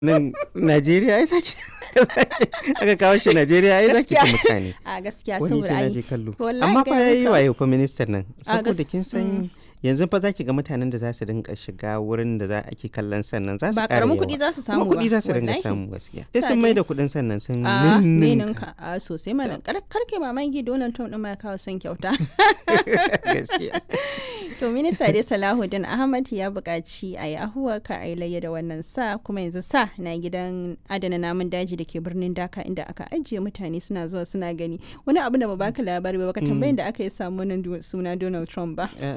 nan Najeriya ai sake aka kawo shi Najeriya ai zaki ta Gaskiya. mutane a gaskiya wani saboda sai na ai je kallo wallahi amma fa gaya yayi maka. wayo fa ministan nan A saboda gas- kin san yanzu fa zaki ga mutanen da za su dinga shiga wurin da za ake kallon sannan za su ba ƙara karamin yawa kuɗi za su samu kuma ba kuɗi za su dinga wallahi. samu gaskiya sai Sa sun dai. mai da kuɗin sannan sun a ninninka. ninka a sosai mana kar kar kai mamaki Donald Trump din ma ya kawo son kyauta gaskiya to minista dai Salahuddin Ahmad ya buƙaci a yi ahuwa ka a yi layya da wannan sa kuma yanzu sa na gidan adana namun daji da ke birnin Dhaka inda aka ajiye mutane suna zuwa suna gani wani abu da ba baka labari ba baka tambayin da aka yi samu wannan du- suna Donald Trump ba Eh,